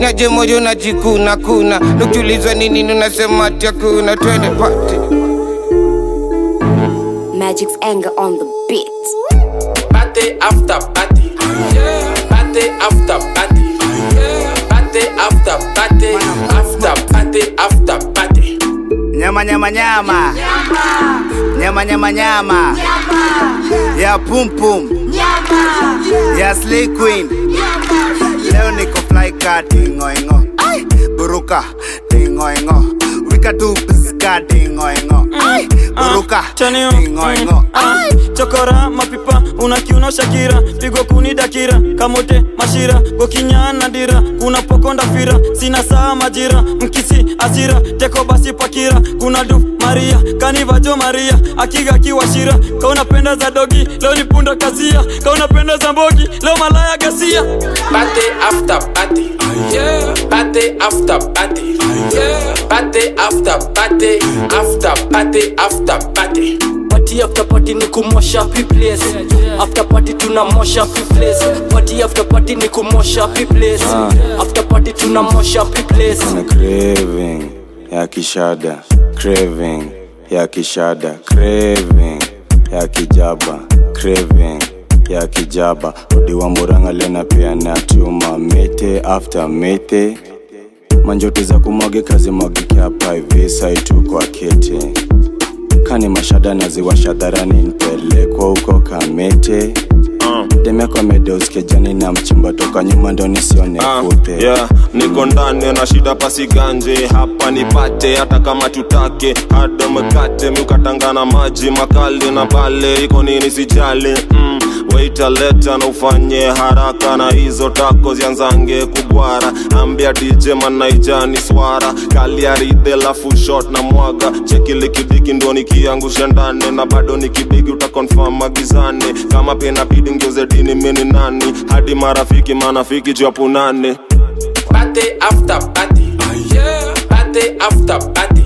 naje moyo najikuna kuna nukiulizwa nini nunasema ati hakuna twende pati Magic's anger on the beat. Party after party. Party after party. Party after party. After party after party. Nyama nyama nyama. Nyama nyama nyama. Ya pum pum. Ya slay queen. Leo niko fly car tingo ingo. Buruka tingo ingo. Wika tu piska tingo ingo. Buruka chanio tingo ingo. chokora mapipa unakiuno shakira pigo kuni dakira kamote mashira gokinyana dira kuna pokonda fira sina saa majira mkisi asira teko basi pakira kuna du maria kanivajo maria akiga kiwashira kaunapenda za dogi leo ni punda kasia kaunapenda za mbogi leo malaya gasia Party after party. Party after party. Party after party. After party after party. party after party ni kumosha place after party tunamosha place party after party ni kumosha place after party tunamosha place na craving ya kishada craving ya kishada craving ya kijaba craving ya kijaba odiwa muranga lena pia na tuma mete after mete manjoto za kumwage kazi mwagikia hapa hivi saitu kwa kete kani mashada naziwasha dharani nipelekwa huko kamete demeko amedeuskia na mchimba toka nyuma ndo nisione Ah, kute yeah, niko ndani na shida pasiganje hapa nipate hata kama tutake hada mkate miukatangana maji makali na pale iko nini sijali mm, waita leta na ufanye haraka na hizo tako zianzange kubwara ambia dj manaijani swara kaliaride lafu shot na mwaga chekilikidiki ndo nikiangusha ndani na bado nikibigi utakonfam magizani kama pena bidi ngeuze dini mini nani hadi marafiki manafiki japunane Party after party. Party after party.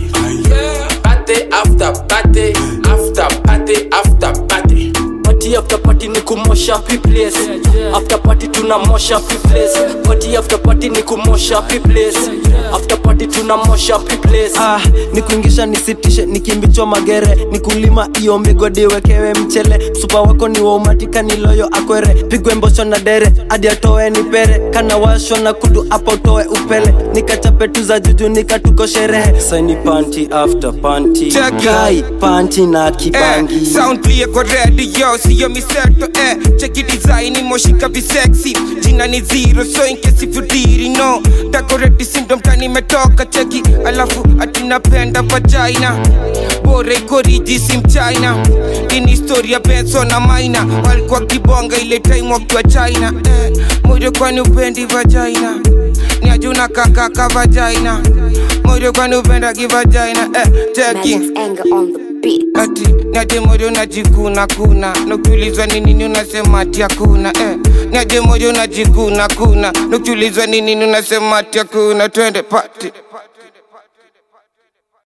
Party after party. After party after party. party after party ni kumosha place after party tunamosha place party after party ni kumosha place after party tunamosha place ah, nikuingisha nisitishe nikimbichwa magere nikulima iyo migodi wekewe mchele supa wako ni waumatika niloyo akwere pigwe mbosho na dere hadi atoe nipere kana washwa na kudu apa utoe upele nikachape tu za juju nikatuko sherehe saini panti after panti Check it. kai panti na eh, kibangi sound clear kwa radio siyo miseto eh, cheki design moshika visexy jina ni zero so in case if you didn't know decorate syndrome tani metoka cheki alafu atinapenda vagina bora iko riji si mchina ini historia benso na maina walikuwa kibonga ile time wakiwa china eh, moyo kwani upendi vagina ni ajuna kakaka vagina moyo kwani upenda kivagina eh, cheki Magic's anger on the beat. ati niaje moyo najikuna kuna nukiulizwa ni nini unasema ati hakuna eh. niaje moyo najikuna kuna nukiulizwa ni nini unasema ati hakuna twende pati